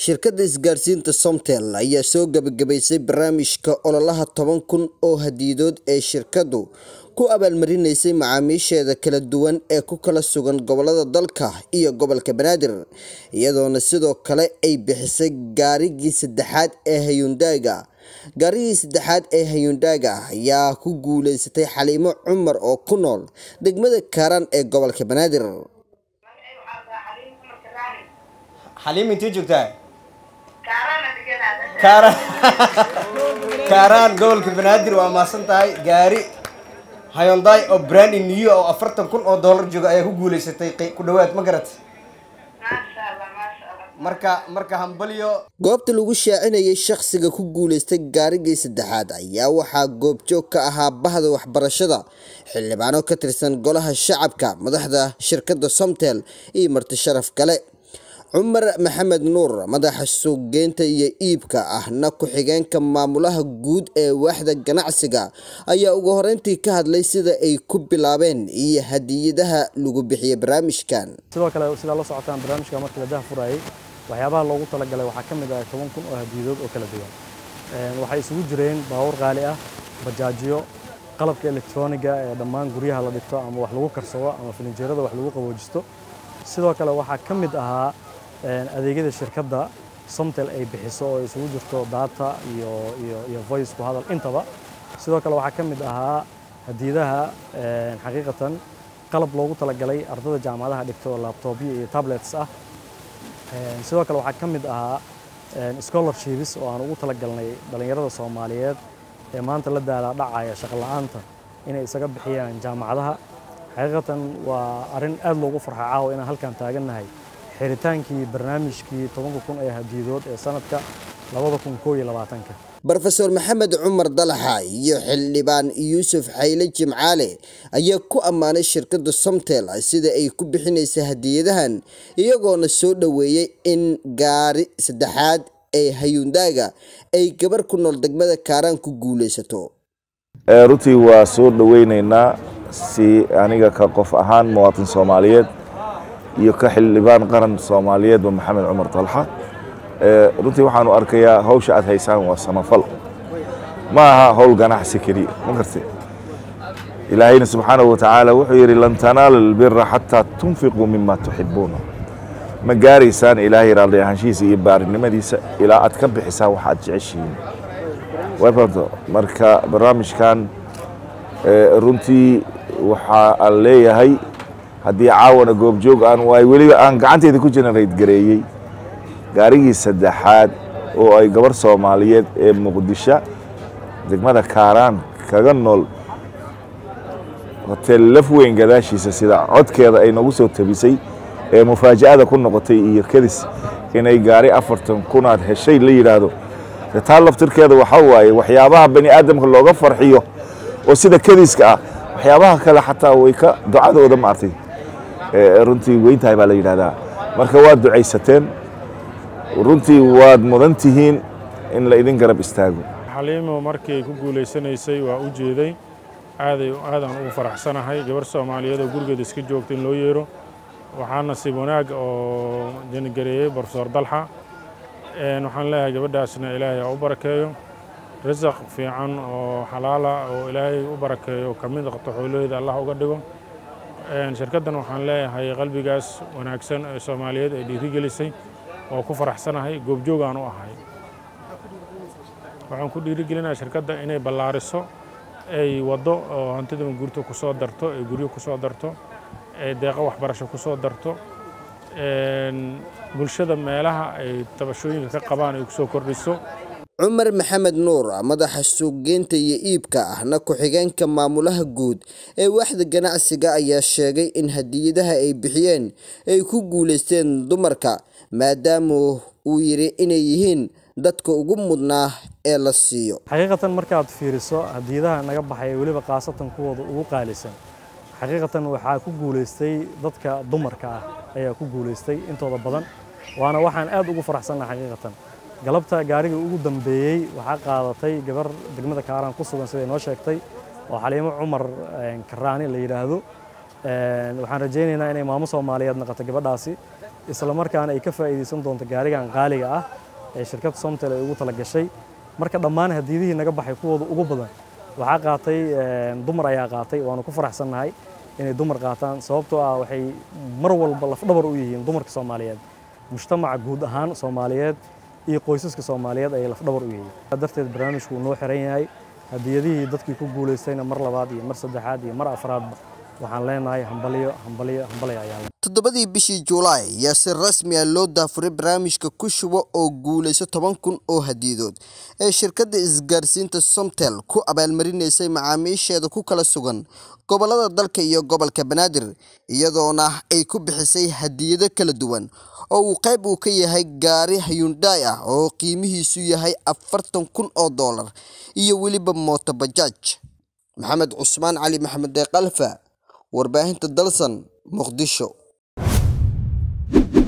shirkadda isgaarsiinta somtel ayaa soo gebagabaysay barnaamijka ololaha toban kun oo hadiyadood ee shirkaddu ku abaalmarinaysay macaamiisheeda kala duwan ee ku kala sugan gobolada dalka iyo gobolka banaadir iyadoona sidoo kale ay bixisay gaarigii saddexaad ee hayundaaga gaarigii saddexaad ee hayundaaga ayaa ku guuleysatay xaliimo cumar oo ku nool degmada kaaraan ee gobolka banaadir xaliim intee joogtaa kaaraan kaaraan gobolka banaadir waa maasan tahay gaari hayonday oo brandi new oo afartan kun oo dollar jooga ayaa ku guuleysatay ku dhawaad ma garat marka marka hambalyo goobta lagu shaacinayay shakhsiga ku guuleystay gaarigii saddexaad ayaa waxaa goobjoog ka ahaa bahda waxbarashada xildhibaano ka tirsan golaha shacabka madaxda shirkadda somtel iyo marti sharaf kale cumar maxamed nuur madaxa suuqgeynta iyo iibka ahna ku-xigeenka maamulaha guud ee waaxda ganacsiga ayaa ugu horeyntii ka hadlay sida ay ku bilaabeen iyo hadiyadaha lagu bixiyay barnaamijkan sidoo kale sidaa la socotaan barnaamijka markii la daha furayay waxyaabaha loogu talagalay waxaa ka mid ah toban kun oo hadiyadood oo kala duwan waxay isugu jireen baabuur qaali ah bajaajiyo qalabka elektroniga ee dhammaan guryaha la dhigto ama wax lagu karsado ama filinjeerada wax lagu qaboojisto sidoo kale waxaa ka mid ahaa adeegyada shirkadda somtel ay bixiso oo isugu jirto data iyo iyo iyo voice ku hadal intaba sidoo kale waxaa ka mid ahaa hadiyadaha xaqiiqatan qalab loogu talagalay ardada jaamacadaha dhigto laptopyo iyo tablets ah sidoo kale waxaa ka mid ahaa scholarships oo aan ugu talagalnay dhallinyarada soomaaliyeed ee maanta la daalaa dhacaya shaqo la'aanta inay isaga bixiyaan jaamacadaha xaqiiqatan waa arrin aad loogu farxa caawa inaan halkan taagannahay xiritaankii barnaamijkii tobanka kun ee hadiyadood ee sanadka labada kun koo iyo labaatanka rofeor maxamed cumar dalaxa iyo xildhibaan yuusuf xayle jimcaale ayaa ku ammaanay shirkadda somtel sida ay ku bixinaysa hadiyadahan iyagoona soo dhoweeyey in gaari saddexaad ee hayundaaga ay gabar ku nool degmada kaaraan ku guulaysato runtii waa soo dhoweyneynaa si aniga ka qof ahaan muwaatin soomaaliyeed iyo ka xildhibaan qaran soomaaliyeedba maxamed cumar dalxa runtii waxaanu arkayaa hawsha aad haysaan waa samafal ma aha howl ganacsi keliya ma garte ilaahayna subxaanahu watacaala wuxuu yidhi lan tanaala albira xataa tunfiquu mima tuxibuuna ma gaaraysaan ilaahay raalli ahaanshihiisa iyo baarinimadiisa ilaa aad ka bixisaan wax aad jeceshihiin wayfahamto marka barnaamijkan runtii waxaa aan leeyahay haddii caawana goobjoog aan waay weliba aan gacanteeda ku generate gareeyey gaarigii saddexaad oo ay gabar soomaaliyeed ee muqdisho degmada kaaraan kaga nool hotel laf weyn gadaashiisa sida codkeeda ay nagu soo tabisay ee mufaaja'ada ku noqotay iyo kadis inay gaari afartan kunaad heshay la yidhaahdo taa laftirkeeda waxaa waaye waxyaabaha bani aadamka looga farxiyo oo sida kadiska ah waxyaabaha kale xataa way ka ducadooda maartay runtii weyntahay baa la yidhahdaa marka waad ducaysateen runtii waad mudan tihiin in la idin garab istaago xaliimo markii ay ku guulaysanaysay waa u jeeday aaday aadaan ugu faraxsanahay gabar soomaaliyeed oo gurigeeda iska joogta in loo yeero waxaa nasiib wanaag oo janigareeyey brofesor dalxa waxaan leeyahay gabadhaasna ilaahay ha u barakeeyo risaq fiican oo xalaala oo ilaahay u barakeeyo ka mid qabto xoolaheyda allah uga dhigo shirkaddan waxaan leeyahay qalbigaas wanaagsan ee soomaaliyeed ay dhiirigelisay oo ku faraxsanahay goobjoogaan u ahay waxaan ku dhiirigelinayaa shirkadda inay ballaariso ay waddo oo hantida gurto ku soo darto ay guryo ku soo darto ay deeqo waxbarasho ku soo darto bulshada meelaha ay tabashooyinka ka qabaan ay ku soo kordhiso cumar maxamed nuur madaxa suuqgeynta iyo iibka ahna ku-xigeenka maamulaha guud ee waaxda ganacsiga ayaa sheegay in hadiyadaha ay bixiyeen ay ku guulaysteen dumarka maadaama uu yidhi inay yihiin dadka ugu mudnaa ee la siiyo xaqiiqatan markaad fiiriso hadiyadaha naga baxay weliba khaasatan kuwooda ugu qaalisan xaqiiqatan waxaa ku guulaystay dadka dumarka ah ayaa ku guulaystay intooda badan waana waxaan aad ugu faraxsannaha xaqiiqatan galabta gaarigii ugu dambeeyey waxaa qaadatay gabar degmada kaaraan ku sugan siday noo sheegtay oo xaliimo cumar karaani la yidhaahdo waxaan rajaynaynaa inay maamo soomaaliyeed noqoto gabadhaasi isla markaana ay ka faa'iidaysan doonto gaarigan qaaliga ah ee shirkadda somtel ay ugu talagashay marka dhammaan hadiyadihii naga baxay kuwooda ugu badan waxaa qaatay dumar ayaa qaatay waanu ku faraxsannahay inay dumar qaataan sababtoo ah waxay mar walba lafdhabar u yihiin dumarka soomaaliyeed mujtamaca guud ahaan soomaaliyeed iyo qoysaska soomaaliyeed ayay lafdhabar u yihiin darteed barnaamijku uu noo xiran yahay hadiyadihii dadkii ku guulaystayna mar labaad iyo mar saddexaad iyo mar afraadba waxaan leenahay hambaliyo hambaliyo hambaliyo ayaan toddobadii bishii juulaay ayaa si rasmi ah loo daafuray barnaamijka ku shubo oo guulayso toban kun oo hadiyadood ee shirkadda isgaarsiinta somtel ku abaalmarinaysay macaamiisheeda ku kala sugan gobollada dalka iyo gobolka banaadir iyadoona ay ku bixisay hadiyado kala duwan oo uu qayb uu ka yahay gaari hyundai ah oo qiimihiisu yahay afartan kun oo doolar iyo weliba mooto bajaaj maxamed cusmaan cali maxamed deeqalfa warbaahinta dalsan muqdisho